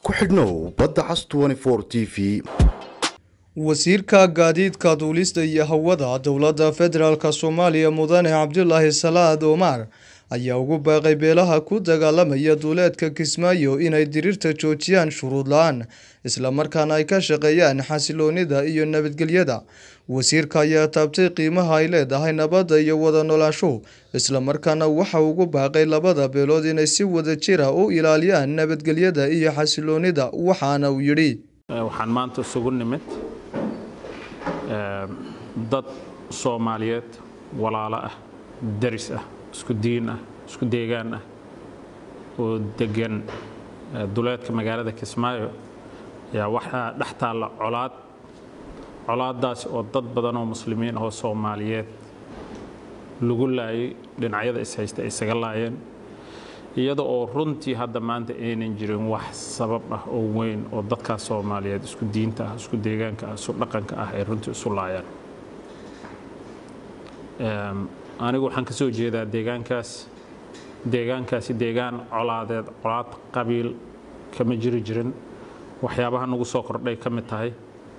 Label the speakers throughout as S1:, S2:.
S1: ku xidhnow badda cas t v
S2: wasiirka gaadiidka duulista iyo hawada dowladda federaalk soomaaliya mudane cabdulaahi salaad omar ayaa ugu baaqay beelaha ku dagaalamaya duuleedka kismaayo inay diriirta joojiyaan shuruud la-aan islamarkaana ay ka shaqeeyaan xasiloonida iyo nabadgelyada wasiirka ayaa taabtay qiimaha ay leedahay nabadda iyo wada noolaansho islamarkaana waxa ugu baaqay labada beelood inay si wada jira u ilaaliyaan nabadgelyada iyo xasiloonida waxaana uu yidhi
S3: waxaan maanta isugu nimid dad soomaaliyeed walaalo ah daris ah isku diin ah isku deegaan ah oo degan duleedka magaalada kismaayo ayaa waxaa dhex taalla colaad colaadaasi oo dad badan oo muslimiin ahoo soomaaliyeed lagu laayay dhinacyada ishaysta ay isaga laayeen iyada oo runtii hadda maanta aynan jirin wax sabab ah oo weyn oo dadkaas soomaaliyeed isku diinta ah isku deegaanka ah isu dhaqanka ah ay runtii isu laayaan anigu waxaan ka soo jeedaa deegaankaas deegaankaasi deegaan colaadeed colaad qabiil kama jiri jirin waxyaabaha nagu soo kordhay ka mid tahay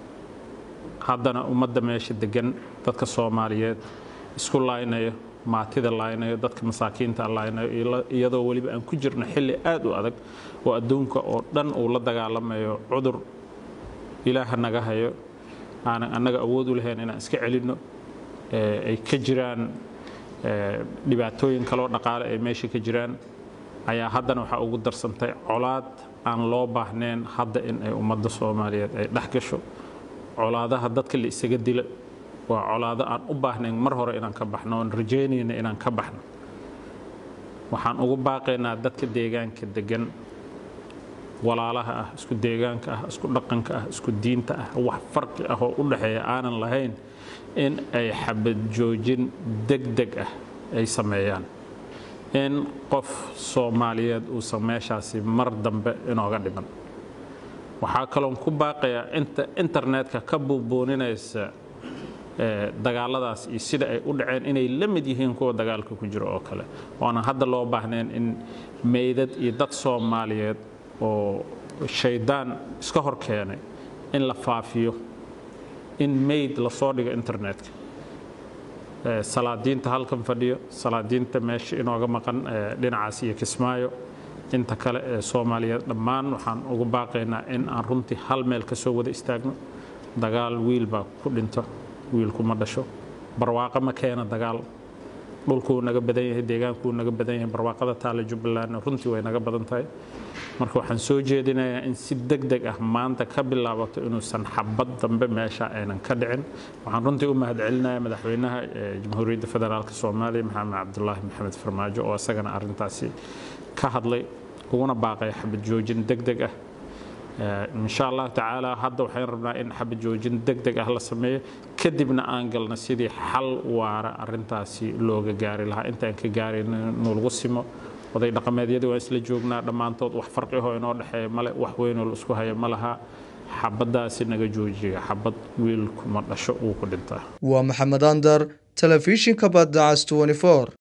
S3: haddana ummadda meesha degan dadka soomaaliyeed isku laaynayo maatida laaynayo dadka masaakiinta laaynayo iyadoo weliba aan ku jirno xilli aad u adag oo adduunka oo dhan uu la dagaalamayo cudur ilaaha naga hayo aanan annaga awood u lahayn inaan iska celinno ay ka jiraan dhibaatooyin kaloo dhaqaale ay meesha ka jiraan ayaa haddana waxaa ugu darsantay colaad aan loo baahnayn hadda in ay ummadda soomaaliyeed ay dhex gasho colaadaha dadka la isaga dila waa colaado aan u baahnayn mar hore inaan ka baxno oon rajaynayna inaan ka baxno waxaan ugu baaqaynaa dadka deegaanka degan walaalaha ah isku deegaanka ah isku dhaqanka ah isku diinta ah wax farqi ah oo u dhexeeya aanan lahayn in ay xabad joojin degdeg ah ay sameeyaan in qof soomaaliyeed uusan meeshaasi mar dambe inooga dhiman waxaa kaloon ku baaqayaa inta internetka ka buubuuninaysa dagaaladaas iyo sida ay u dhaceen inay la mid yihiin kuwa dagaalka ku jiro oo kale oonan hadda loo baahnayn in meydad iyo dad soomaaliyeed oo shaydaan iska hor keenay in la faafiyo in mayd lasoo dhigo internetka salaadiinta halkan fadhiyo salaadiinta meesha inooga maqan dhinacaas iyo kismaayo inta kale ee soomaaliyeed dhammaan waxaan ugu baaqaynaa in aan runtii hal meel ka soo wada istaagno dagaal wiil baa ku dhinto wiilku ma dhasho barwaaqo ma keena dagaal dhulkuu naga badan yahay deegaankuu naga badan yahay barwaaqada taale jubbalandna runtii way naga badan tahay marka waxaan soo jeedinayaa in si deg deg ah maanta ka bilaabato inuusan xabad dambe meesha aynan ka dhicin waxaan runtii u mahadcelinayaa madaxweynaha jamhuuriyadda federaalk soomaaliya maxamed cabdulaahi maxamed farmaajo oo isagana arrintaasi ka hadlay uguna baaqaya xabad joojin deg deg ah insha allahu tacaala hadda waxaan rabnaa in xabad joojin deg deg ah la sameeyo kadibna aan galno sidii xal waara arintaasi looga gaari lahaa intaan ka gaarayn nulagu simo oday dhaqameedyadii waan isla joognaa dhammaantood wax farqiho inoo dhexeeya male wax weynoo la isku haya ma laha xabadaasi naga joojiya xabad wiilkuma dhasho uu ku dhintaa
S2: waa maxamed andar telefishinka badda cas